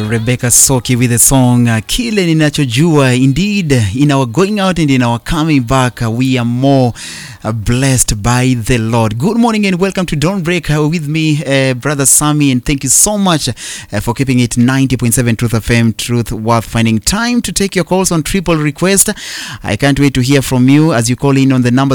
Rebecca Soki with the song uh, Kile Ninachojua. Indeed, in our going out and in our coming back, uh, we are more uh, blessed by the Lord. Good morning and welcome to Dawn Break uh, with me, uh, Brother Sammy, and thank you so much uh, for keeping it 90.7 Truth FM, Truth Worth Finding. Time to take your calls on triple request. I can't wait to hear from you as you call in on the number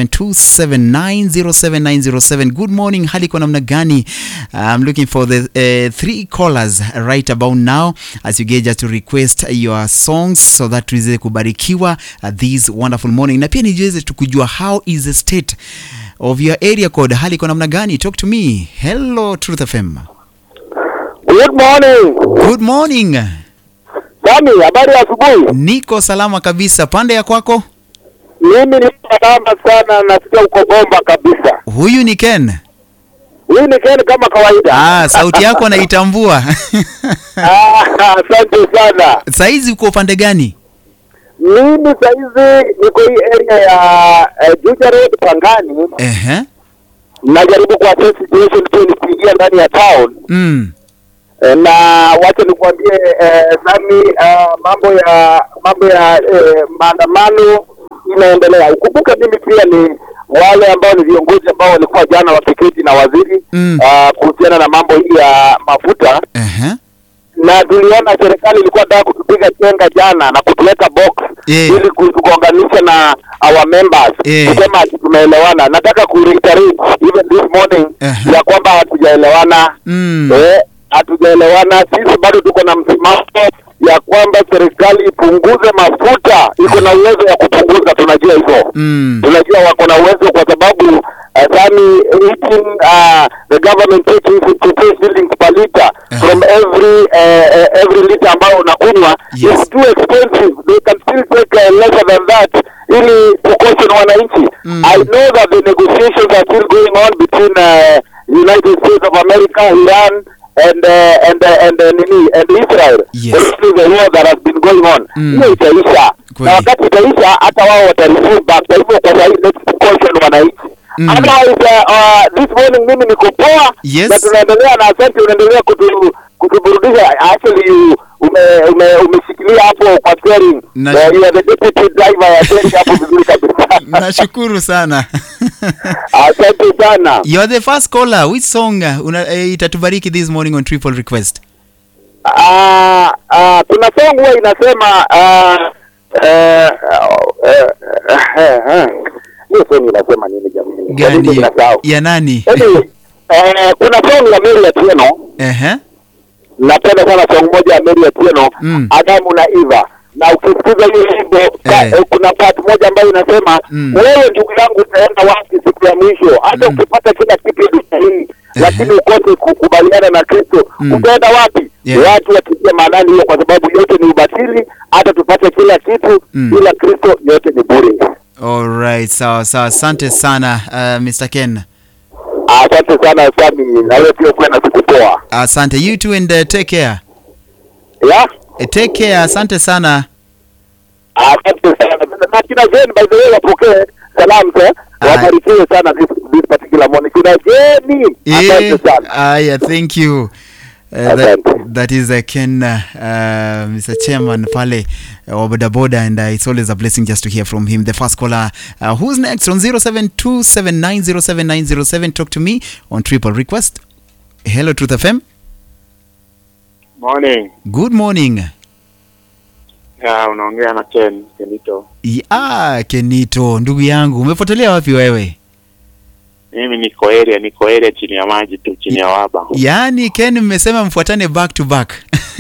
0727907907. Good morning, hali kwa namna gani? I'm looking for the uh, three callers right about now as you get just to request your songs so that tuweze kubarikiwa uh, this wonderful morning na pia niweze tukujua how is the state of your area code hali kwa namna gani talk to me hello truth fm Good morning. good morning Sami, habari ya asubuhi. niko salama kabisa pande ya kwako Mimi ni salama sana, nasikia uko bomba kabisa. huyu ni ken Huyu ni Ken kama kawaida. ah, sauti yako naitambua Ah, Asante sana. saizi uko upande gani Mimi saizi niko hii area ya eh, Juja Road Pangani, Ehe. najaribu kuassess situation tu nikiingia ndani ya town mm. eh, na wacha nikuambie eh, Sami, ah, mambo ya mambo ya eh, maandamano inaendelea. Ukumbuke mimi pia ni wale ambao ni viongozi ambao walikuwa jana wakiketi na waziri Mm. ah, kuhusiana na mambo hii ya mafuta, Ehe. na tuliona serikali ilikuwa nataka kutupiga chenga jana na kutuweka box Eh. ili kutugonganisha na our members Eh. kusema ati tumeelewana. Nataka ku reiterate even this morning Aha. ya kwamba hatujaelewana Mm. eh, hatujaelewana. Sisi bado tuko na msimamo ya kwamba serikali ipunguze mafuta, iko na uwezo ya kupunguza, tunajua hivyo Mm. tunajua wako na uwezo kwa sababu uh, sami eating uh, the government taking 52 shillings per liter Uh-huh. from every uh, uh, every liter ambayo unakunywa Yes. is too expensive they can still take uh, lesser than that ili kucaution wananchi Mm. i know that the negotiations are still going on between uh, united states of america iran and uh, and uh, and uh, nini and israel Yes. This is the war that has been going on Mm. hiyo itaisha Kweli. na wakati itaisha hata wao watareceive back kwa hivyo kwa sahii let's caution wananchi Mm. otherwise uh, uh, this morning mimi niko poa Yes. na tunaendelea na asante unaendelea kutu kutuburudisha actually you- ume ume umeshikilia hapo kwa steering Na- uh, you are the deputy driver ya steering hapo vizuri kabisa nashukuru sana asante sana you are the first caller which song uh, una, eh, itatubariki this morning on triple request Ah, ah, kuna song huwa inasema ah, eh, eh, eh, eh, hiyo song inasema nini jamani? Kwa nini gani ninasahau? ya nani Anyway, eh, kuna song ya Mary Atieno Ehe. napenda sana song moja ya Mary Atieno Mm. Adamu na Eva na ukisikiza hiyo wimbo ka- Eh. eh, kuna part moja ambayo inasema Mm. wewe ndugu yangu utaenda wapi siku ya mwisho hata Mm. ukipata kila kitu duniani lakini ukose kukubaliana na Kristo Mm. utaenda wapi Yeah. watu watikie maanani hiyo kwa sababu yote ni ubatili hata tupate kila kitu Mm. bila Kristo yote ni bure alright sawa sawa asante sana uh, mr ken asante sana Sami na wewe pia kuwa na siku poa asante you too and uh, take care ya Eh, take care asante sana Asante sana. Na kina Jeni by the way wapokee salamu sa Aye. wabarikiwe sana this, this particular morning. Kina Jeni Eh, asante sana. aya thank you Uh, that, Asante. that is uh, Ken uh, uh, Mr. Chairman pale uh, wa Boda Boda and uh, it's always a blessing just to hear from him. The first caller, uh, who's next on 0727907907 talk to me on triple request. Hello Truth FM. Morning. Good morning. Ya, unaongea na Ken Kenito. Ah, Kenito, ndugu yangu, umepotelea wapi wewe? Mimi niko area, niko area chini ya maji tu, chini ya waba. Yaani Ken mmesema mfuatane back to back.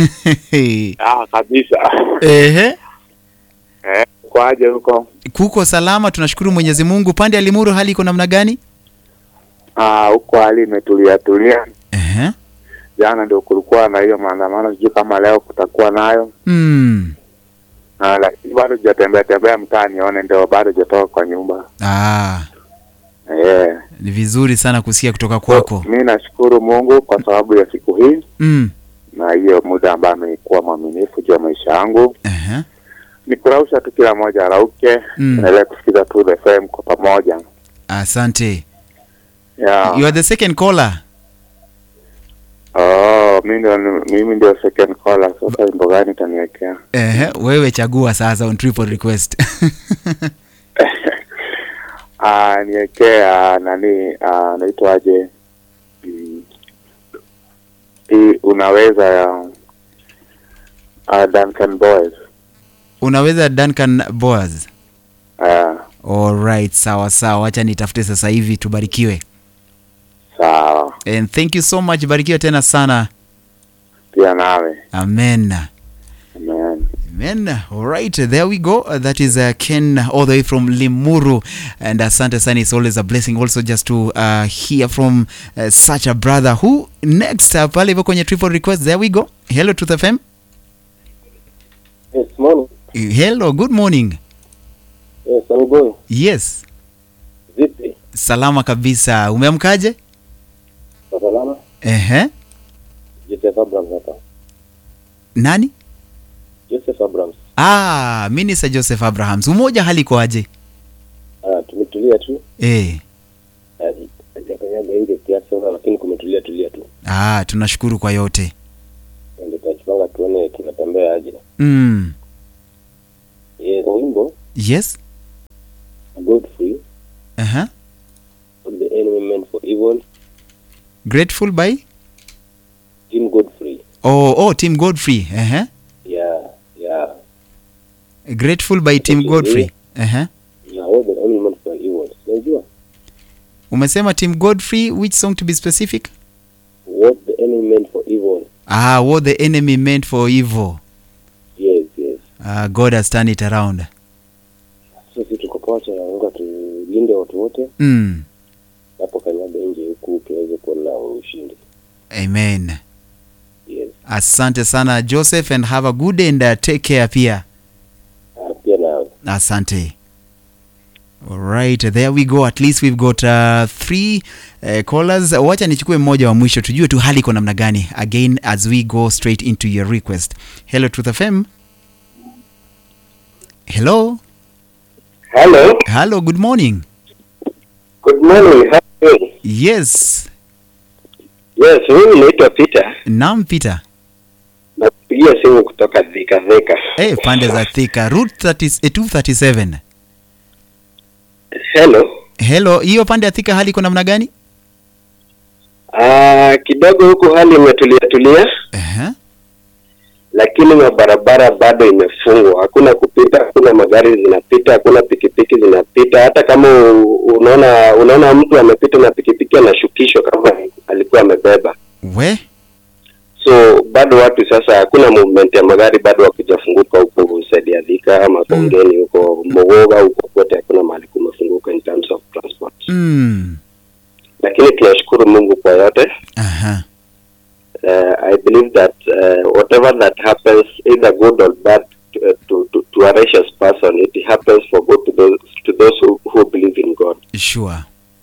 Ah, kabisa. Ehe. Eh, kwaje huko? Kuko salama, tunashukuru Mwenyezi Mungu. Pande ya Limuru hali iko namna gani? Ah, huko hali imetulia tulia. Ehe. Jana ndio kulikuwa na hiyo maandamano, sijui kama leo kutakuwa nayo. Mm. Ah, lakini bado sijatembea tembea mtaani nione, ndio bado sijatoka kwa nyumba. Ah, Eh. ni vizuri sana kusikia kutoka kwako. Mimi nashukuru Mungu kwa sababu ya siku hii Mm. na hiyo muda ambayo amekuwa mwaminifu juu ya maisha yangu. Ehe. Ni kurausha tu kila mmoja arauke, Mm. endelee kusikiza tu the FM kwa pamoja. Asante. Yeah. You are the second caller. Oh, Oh, mimi ndio mimi ndio second caller. Sasa wimbo gani utaniwekea? Ehe, wewe chagua sasa on triple request. Ah, niwekee ah, nani ah, naitwaje? Mm, hii unaweza ya ah, Duncan Boys. Unaweza Duncan Boaz. Ah, Alright, sawa sawa. Acha nitafute sasa hivi tubarikiwe. sawa. And thank you so much. Barikiwa tena sana. Pia nawe. Amen. Amen. Amen. All right, there we go. Uh, that is uh, Ken all the way from Limuru. And asante sana. It's always a blessing also just to uh, hear from uh, such a brother who next uh, pale hivyo kwenye triple request. There we go. Hello Truth FM. Yes, morning. Hello, good morning. Yes, I'm going. Yes. Vipi? Salama kabisa. Umeamkaje? Kwa salama? Ehe. Joseph Abrams hapa. Nani? Joseph Abrams. Ah, Minister Joseph Abrahams. Umoja hali kwaje? Ah, tumetulia tu. Eh. Hajakanyaga nje kiasi sana lakini kumetulia tulia tu. Ah, tunashukuru kwa yote. Ndio tunajipanga tuone tunatembea aje. Mm. Yes, wimbo Yes. Godfrey, Uh-huh. what the enemy meant for evil. Grateful by? Tim Godfrey. Oh, oh, Tim Godfrey. Uh-huh. Yeah, yeah. Grateful by Tim Okay. Godfrey. Uh-huh. Yeah, what the enemy meant for evil. Unajua? Umesema Tim Godfrey, which song to be specific? What the enemy meant for evil. Ah, what the enemy meant for evil. Yes, yes. Uh, God has turned it around. Sasa sisi tuko pacha naomba tulinde watu wote Mm. hapo kanyaga nje huku tuweze kuona ushindi. Amen. Yes. Asante sana Joseph and have a good day and uh, take care pia. Ah, pia nawe. Asante. All right, there we go. At least we've got uh, three uh, callers. Wacha nichukue mmoja wa mwisho tujue tu hali iko namna gani. Again as we go straight into your request. Hello Truth FM. Hello. Hello. Hello, good morning. Good morning. How are you? Yes. Yes, mimi naitwa Peter. Naam Peter. Nakupigia simu kutoka Thika Thika. Eh, pande za Thika. Route 30, eh, 237. Hello. Hello, hiyo pande ya Thika hali iko namna gani? Ah, kidogo huku hali imetulia tulia, Uh-huh. lakini mabarabara bado imefungwa. Hakuna kupita, hakuna magari zinapita, hakuna pikipiki zinapita. Hata kama u- unaona unaona mtu amepita na pikipiki anashukishwa kama alikuwa amebeba. We? So bado watu sasa, hakuna movement ya magari bado hakujafunguka huko saidi ya Thika ama Kongeni huko Mogoga huko kote, hakuna mahali kumefunguka in terms of transport. Mm. Lakini tunashukuru Mungu kwa yote. Aha. uh, I believe that uh, whatever that happens, either good or bad, to, to, to, to a righteous person, it happens for good to those to those who, who believe in God. Sure.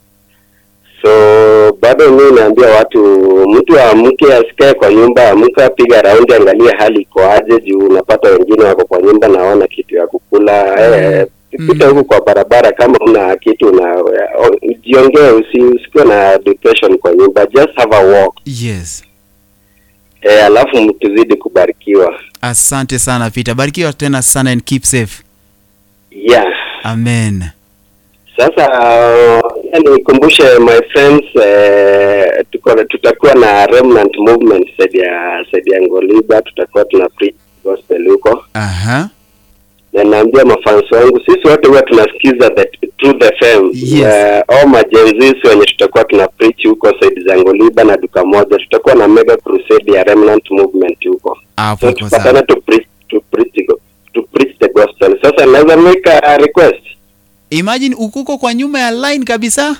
So bado mimi naambia watu, mtu amke asikae kwa nyumba, amka piga raundi, angalia hali iko aje, juu unapata wengine wako kwa nyumba na hawana kitu ya kukula. Eh, pita huku kwa barabara, kama una kitu na uh, jiongee, usi, usikuwe na depression kwa nyumba, just have a walk. Yes. Eh, alafu mtuzidi kubarikiwa. Asante sana Peter. Barikiwa tena sana and keep safe. Yeah. Amen. Sasa uh, nikumbushe my friends uh, tuko, tutakuwa na remnant movement saidi ya saidi ya Ngoliba, tutakuwa tuna preach gospel huko, Aha. na naambia mafans wangu, sisi wote huwa tunasikiza the Truth FM Yes. uh, au majenzisi wenye tutakuwa tuna preach huko saidi za Ngoliba na duka moja, tutakuwa na mega crusade ya remnant movement huko, Hapo so iko tupatane sawa. to preach to preach the, go- to preach the gospel. Sasa naweza make a request Imagine ukuko kwa nyuma ya line kabisa.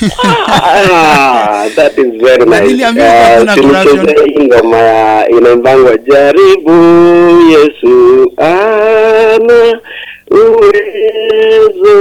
Ah, that is very Na nice. niliambiwa Ah, kuna tulichezea corruption. hii ngoma ya inaimbangwa jaribu Yesu ana uwezo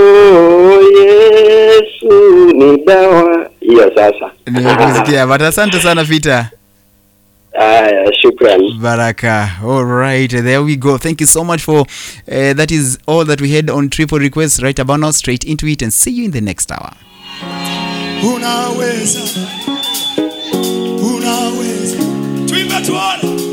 Yesu ni dawa hiyo sasa. Nimekusikia. But asante sana Peter. Aya, shukran. Baraka. All right, there we go. Thank you so much for uh, that is all that we had on triple request right about now straight into it and see you in the next hour. unaweza unaweza tuimba tuone